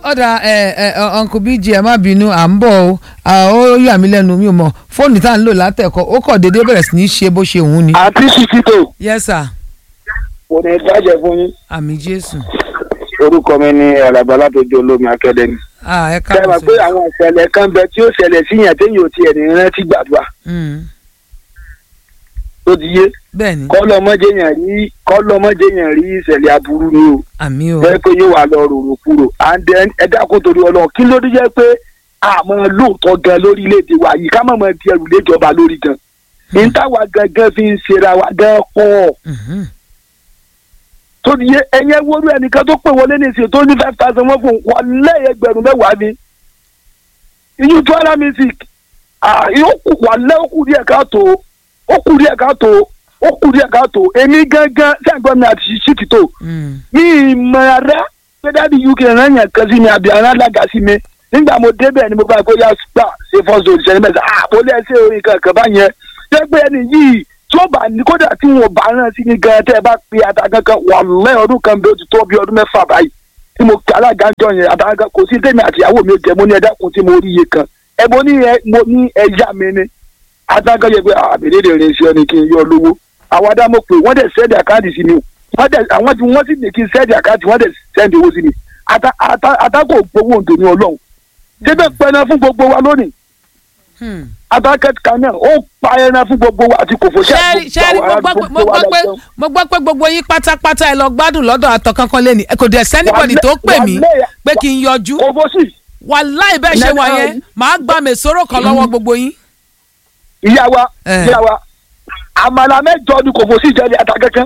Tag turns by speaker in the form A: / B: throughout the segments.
A: ọ̀dà ẹ ẹ uncle bg ẹ má bínú à ń bọ̀ o à, ó yà mí lẹ́nu mi ò mọ̀ fóònù tá à ń lò látẹ̀kọ́ ó kọ̀ déédéé bẹ̀rẹ̀ sí ní ṣe bó ṣe òun ni.
B: àti ṣìkìtò
A: yes sir
B: kò ní bàjẹ́ fún yín
A: àmì jésù
B: orúkọ mi ní alàgbà látọjú olómi akademi.
A: ah ẹ
B: ṣe é mọ̀
A: káàbọ̀
B: pé
A: sí.
B: àwọn ìṣẹ̀lẹ̀ kan bẹ tí ó ṣẹlẹ̀ síyàn téèyàn ò tiẹ̀ ní rántí gbàdúrà
A: Mm,
B: tó ti yé
A: bẹ́ẹ̀ ni
B: kọ́lọ́mọdéyàn rí kọ́lọ́mọdéyàn rí ìṣẹ̀lẹ̀ aburú ni o
A: àmì o
B: bẹ́ẹ̀ pé yóò wà lọ rorò kúrò and then ẹ dákun torí ọlọ́run kí ló dé jẹ́ pé àmọ́ lóòótọ́ gan lórílẹ̀‐èdè wa yìí ká má mọ̀ di ẹrù léjọba lórí gan ní táwa gangan fi ń ṣera wa gan pọ̀
A: Mhm.
B: tó ti yé ẹ̀yẹ wọ́rú ẹnìkan tó pè wọlé ní ìsìn tó ní five thousand wọ́n fún wọn lẹ́yìn ẹgbẹ̀rún mẹ́wàá ni iyún tó ara music yóò kù wà lẹ́ ó kù díẹ̀ káàtó ó kù díẹ̀ káàtó ó kù díẹ̀ káàtó èmi gangan sẹ́ǹgbọ́n mi àti ṣíṣí tó
A: Mm,
B: mi ìmọ̀ ara pé dáàdi uk rán yàn kan sí mi àbí ara alága sí mi nígbà mo débẹ̀ ni mo bá kó yá gbà ṣe fọ́sọ̀ òṣìṣẹ́ mẹ́ta ah mo lẹ́ ṣe orin kankan báyẹn jẹ́ pé ẹni yìí tí ó bá ní kódà tí wọn ò bá rán sí ni gan tẹ́ ẹ bá pe ata kankan wà lẹ́ ọdún kan bí ó ti tó bí ọdún mẹ́fà báyìí tí mo kí alága ń jọ yẹn ata kankan kò sí tèmi àtìyàwó mi ò jẹ́ mo ní ẹ̀dá kun tí mo rí iye kan ẹ mo ní ẹ mo ní ẹ̀yà mi ni ata kan yẹ pé àbẹ̀lẹ̀ lè rìn sí ọ ni kí n yọ lówó àwọn adá mo pè wọ́n dẹ̀ sẹ́ẹ̀dì àkáǹtì sí mi o wọ́n dẹ̀ àwọn tí wọ́n sì ní kí n sẹ́ẹ̀dì àkáǹtì wọ́n dẹ̀ sẹ́ẹ̀dì owó sí mi ata ata ata kò gbowó òǹdè ní ọlọ́run ṣé bẹ́ẹ̀ pẹ́ẹ́nà fún gbogbo wa lónìí
A: hmm.
B: adákẹ́tì kan náà ó pa ẹran fún gbogbo wa àti kòfò ṣe
A: ṣẹ́ẹ́rì ṣẹ́ẹ́rì mo gbọ́ pé- mo gbọ́ pé mo gbọ́ pé gbogbo yín pátápátá ẹ lọ gbádùn lọ́dọ̀ àtọ̀ kankan lé ní ẹ kò dẹ̀ sẹ́nibọ̀dì tó pè mí pé kí n yọjú
B: kòfò sí
A: wàláì bẹ́ẹ̀ ṣe wà yẹn màá gba mèsòrò kan lọ́wọ́ gbogbo yín.
B: ìyá wa
A: Eh.
B: ìyá wa àmàlà mẹ́jọ ni kòfò sí jẹ́ ní ata kankan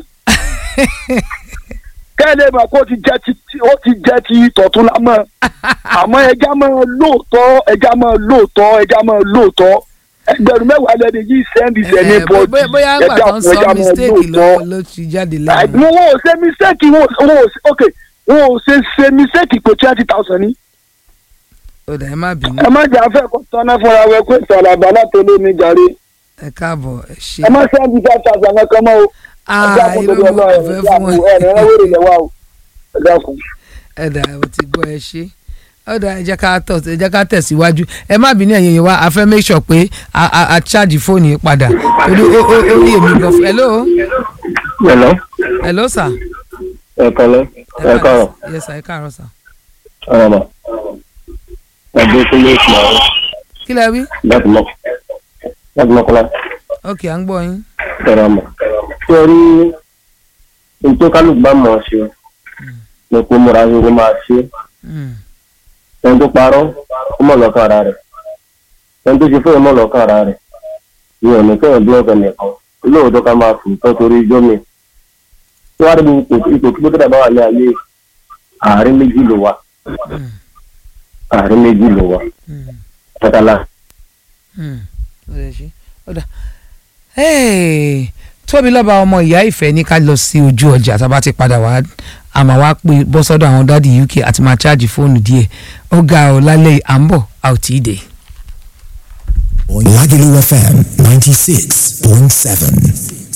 B: kẹ́lẹ́ mọ̀ kó ti jẹ́ ti ti- ó ti jẹ́ ti tọ̀tún la mọ́ àmọ́ ẹja máa lóòótọ́ ẹja máa lóòótọ́ ẹja máa lóòótọ́ ẹgbẹ̀rún mẹ́wàá lẹ́ni yìí sẹ́ndì sẹ́ni
A: Eh,
B: bọ́ọ̀dì
A: bóyá- bóyá ń gbà tán sọ mistake ló ló ti jáde lẹ́nu.
B: wọn ò ṣe mistake wọn ò wọn ò ṣe- ok wọn ò ṣe ṣe mistake pé twenty thousand ni
A: ó dà ẹ má bínú
B: ẹ má jà fẹ́ kó tọ́ná fúnra wẹ pé sọ̀rọ̀ láti olómi jàre
A: ẹ káàbọ̀ ẹ ṣe.
B: ẹ má sẹ́ndì five thousand kankan mọ́ o ẹ
A: ah
B: dákun
A: irú
B: torí
A: mi
B: ọlọ́run
A: kò fẹ́
B: ẹ
A: fún
B: dákun
A: wọn.
B: ẹ ní ẹwọ́ rẹ̀ lẹ́wà o ẹ dákun.
A: ẹ dà ẹ ti gbọ́ ẹ ṣe ó dà ẹ jẹ́ ká tọ̀ ẹ jẹ́ ká tẹ̀síwájú ẹ má bínú ẹ̀yin yẹn wá a fẹ́ make sure pé a a a charge fóònù yìí padà torí ó ó ó rí èmi gan fún hello
C: Hello,
A: hello sir.
C: ẹ kọ́lẹ́, ẹ kọ́rọ̀,
A: yes sir ẹ káàárọ̀ sir.
C: ọ̀rọ̀ mọ̀. Ẹgbẹ́ tó lé ìsìn àwọn
A: kí lẹ wí
C: láti mọ̀ láti mọ̀kọ́lá,
A: ok à ń gbọ́ yín.
C: ọ̀rọ̀ mọ̀. Ṣé o rí ohun tó kálukú bá mọ̀ ọ́ ṣe? Ní kó múra sí ló máa ṣe.
A: Mm,
C: Ẹni tó parọ́, ó mọ̀ lọ́kàn ara rẹ̀. Ẹni tó ṣe fún ìmọ̀ lọ́kàn ara rẹ̀. Mi ò ní kẹ́hìn bí ọ̀gá nìkan. Olóòótọ́ ká máa fò tán torí ijó mi. Tí wàá rí ipò ipò kí bókítà bá wà ní ayé, àárín méjì ló wà.
A: mm,
C: Àárín méjì ló wà.
A: mm.
C: Tọ́tàlá.
A: Hmm, ó lè ṣe ó dà Hey, tóbi lọ́ba ọmọ ìyá ìfẹ́ ní ká lọ sí ojú ọjà tá a bá ti padà wá àmọ́ wá pé bọ́ sọ́dọ̀ àwọn dádì UK àti máa ṣáàjì fóònù díẹ̀ ó ga ọ lálẹ́ yìí, à ń bọ̀ a ò tí ì dé.
D: Lagelu FM 96.7.